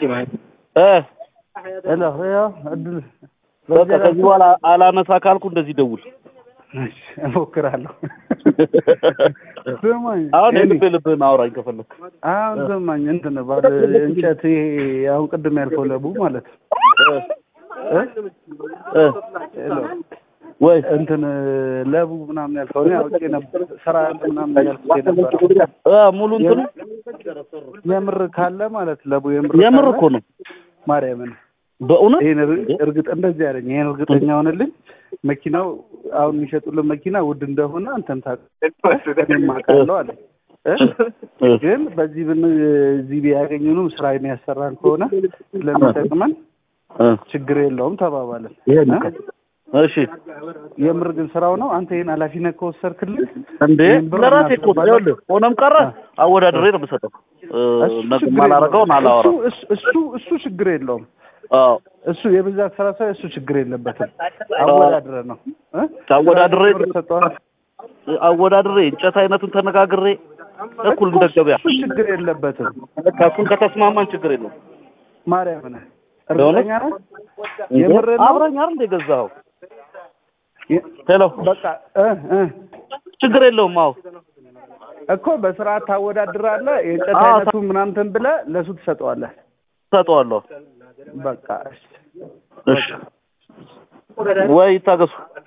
እ ሄሎ ያው እድል በቃ ከዚህ በኋላ አላነሳ ካልኩ እንደዚህ ደውል። እሺ፣ እሞክራለሁ። ስማኝ አሁን እኔ- የልብ ልብህን አውራኝ ከፈለክ። አሁን ስማኝ እንትን ባለ እንጨት ይሄ አሁን ቅድም ያልከው ለቡ ማለት እ እ? እ ሄሎ ወይ እንትን ለቡ ምናምን ያልከው እኔ አውቄ ነበር ስራ ምናምን ያልኩት የነበረው እ ሙሉ እንትኑ የምር ካለ ማለት ለቡ የምር የምር ካለ እኮ ነው ማርያምን በእውነት ይሄን እር- እርግጥ እንደዚህ ያለኝ ይሄን እርግጠኛ ሆነልኝ። መኪናው አሁን የሚሸጡልን መኪና ውድ እንደሆነ አንተም ታውቃለህ፣ እኔም አውቃለሁ አለ እ? እ ግን በዚህ ብን እዚህ ቢያገኙንም ስራ የሚያሰራን ከሆነ ስለሚጠቅመን እ ችግር የለውም ተባባልን። ይሄን እ? እሺ የምር ግን ስራው ነው። አንተ ይሄን ኃላፊነት ከወሰድክልን እንዴ ይሄን ብር ለራሴ እኮ እናስገባለን። ይኸውልህ ሆነም ቀረ አወዳድሬ ነው የምሰጠው። እ እሱ ነገ ችግር ማላረገውን የለውም። አላወራም። እሱ- እሱ እሱ ችግር የለውም። አዎ እሱ የብዛት ስራ ሳይ እሱ ችግር የለበትም። አወዳድረ ነው እ? አወዳድሬ ብር ሰጠዋል። አወዳድሬ እንጨት አይነቱን ተነጋግሬ እኩል እንደ ገበያ እሱ ችግር የለበትም። በቃ እሱን ከተስማማን ችግር የለውም። ማርያም ነህ እርግጠኛ ነህ? እንዴ የምርህን ነው? አብረኝ አይደል እንደ ገዛኸው? የ- ሄሎ በቃ እ እ ችግር የለውም። አዎ እኮ በስርዓት ታወዳድራለህ። የእንጨት አዎ፣ አይነቱ ምናምን ብለህ ለሱ ትሰጠዋለህ። ሰጠዋለሁ። በቃ እሺ። እሺ ወይ ይታገሱ።